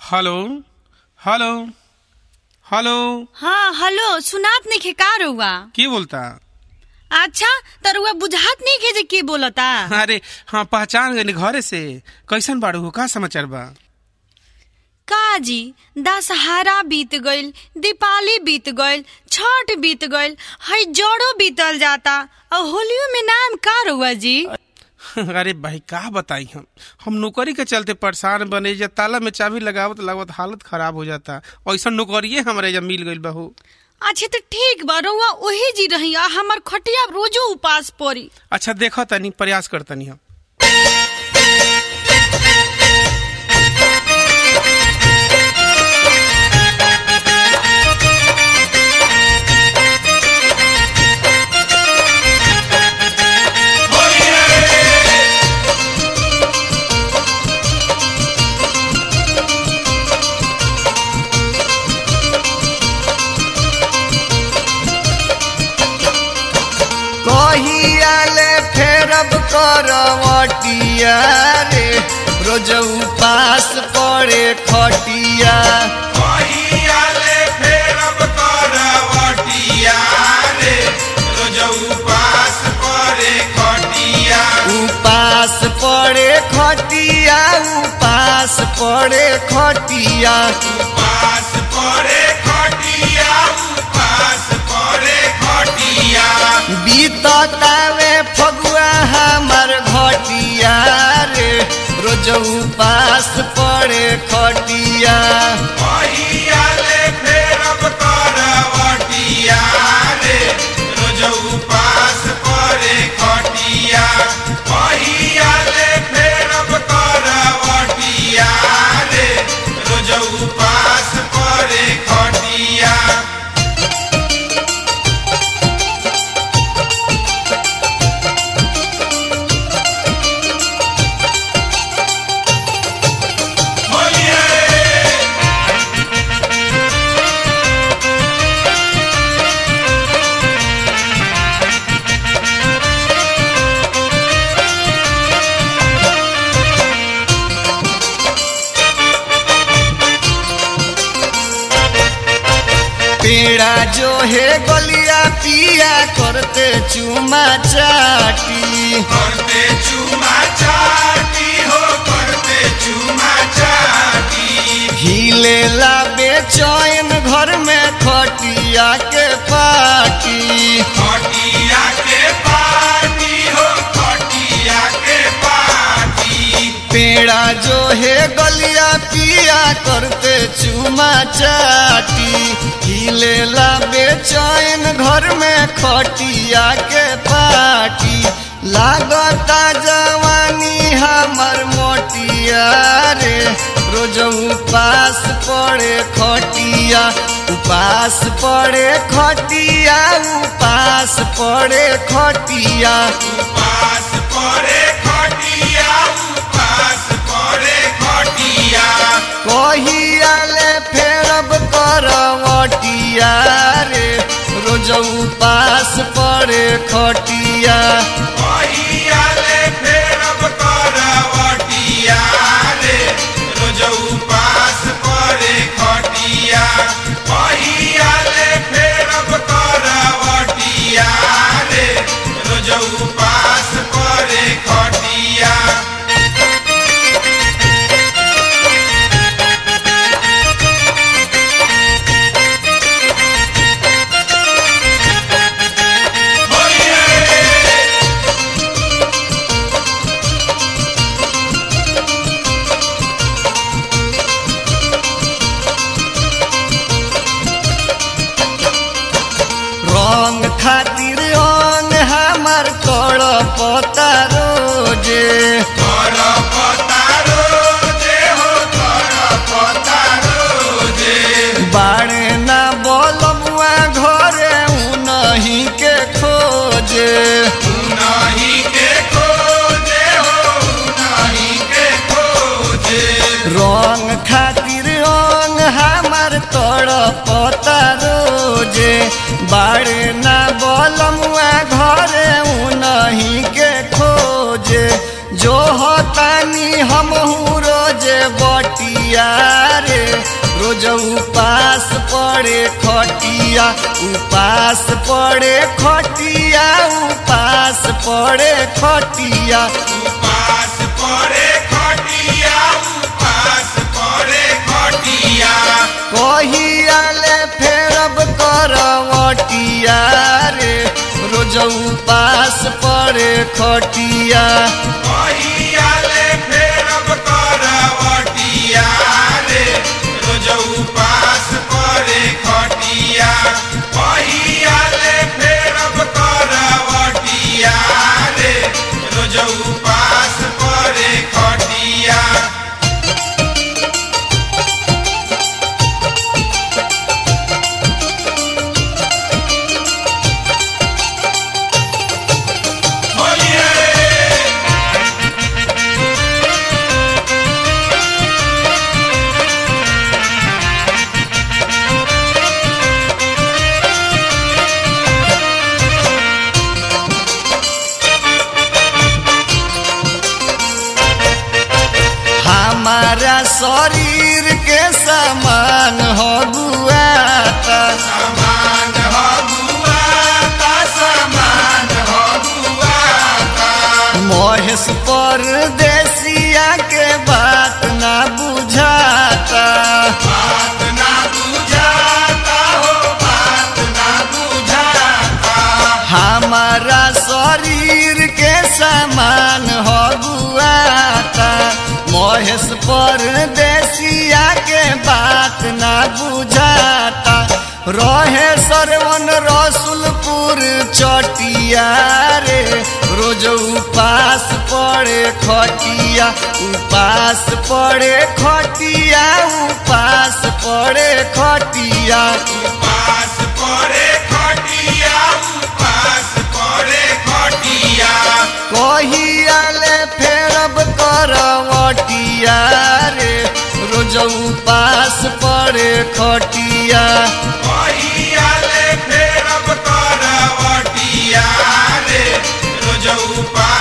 hello hello hello हाँ hello सुनात नहीं खे का रउआ के बोलता अच्छा त रउआ बुझात नहीं खे जे के बोलता अरे हाँ पहचान गई घरे से कैसन बाड़ू हो का समाचार बा का जी दशहरा बीत गइल दीपावली बीत गइल छठ बीत गइल हई जड़ो बीतल जाता और होलियो में नाम का रउआ जी अरे भाई का बताई हम हम नौकरी के चलते परेशान बने जा ताला में चाबी लगावत लगावत हालत खराब हो जाता ऐसा नौकरिये हमारे जब मिल गइल बहू अच्छा तो ठीक बा रउआ वही जी रही आ हमर खटिया रोजो उपास पड़ी अच्छा देखो तनी प्रयास कर तनी हम कहियाले फेरब करवटिया रे रोज उपास पड़े खटिया कहियाले फेरब करवटिया रे रोज उपास करे खटिया उपास पड़े खटिया उपास पड़े खटिया उपास करे खटिया उपास करे खटिया बीततावे फगुआ हमर घटिया रे रोज उपास पड़े खटिया कहियाले फेरब करवटिया रे रोज उपास करे खटिया कहियाले फेरब करवटिया रे रोज उपास करे खटिया पेड़ा जो है गलिया पिया करते चुमा चाटी करते चुमा चाटी हो करते चुमा चाटी हिले ला बेचैन घर में खटिया के पाटी खटिया के पाटी हो खटिया के पाटी पेड़ा जो है गलिया पिया करते चुमा चाटी हिले ला बेचैन घर में खटिया के पाटी लागता जवानी हमर मोटिया रे रोज उपास पड़े खटिया उपास पड़े खटिया उपास पड़े खटिया उपास करे खटिया उपास करे खटिया कहियाले फेरब करवटिया रे रोज उपास पड़े खटिया कहियाले फेरब करवटिया रे रोज उपास करे खटिया कहियाले फेरब करवटिया रे रोज उपास करे खटिया रंग खातिर अंग हमर कड़ पता रोजे कर पतारो जे हो कर पतारो जे बाड़े ना बोलबुआ घरे उनही के खोजे नहीं के खोजे हो नहीं के खोजे रंग खातिर अंग हमर तोड़ पता रोजे बाड़े ना बोलमुआ घरे उनही के खोजे जो हतानी हमहू रोजे बट खटिया रे रोज उपास पड़े खटिया उपास पड़े खटिया उपास पड़े खटिया उपास पड़े खटिया उपास पड़े खटिया कहियाले फेरब करवटिया रे रोज उपास पड़े खटिया कहियाले फेरब करवटिया रे रोज उपास पड़े खटिया कहियाले फेरब करवटिया रे रोज उपास पड़े खटिया बोलिए हमारा शरीर के समान हो गुआता समान हो गुआता समान हो गुआता महेश परदेसिया के बात ना बुझाता बात ना बुझाता हो बात ना बुझाता हमारा शरीर के समान हो गुआता महेश परदेसिया के बात ना बुझाता रहे सरवन रसुलपुर चटिया रे रोज उपास पड़े खटिया उपास पड़े खटिया उपास पड़े खटिया उपास पड़े खटिया उपास पड़े खटिया कहियाले फेरब करवटिया रे रोज उपास पड़े खटिया कहियाले फेरब करवटिया रे रोज उपास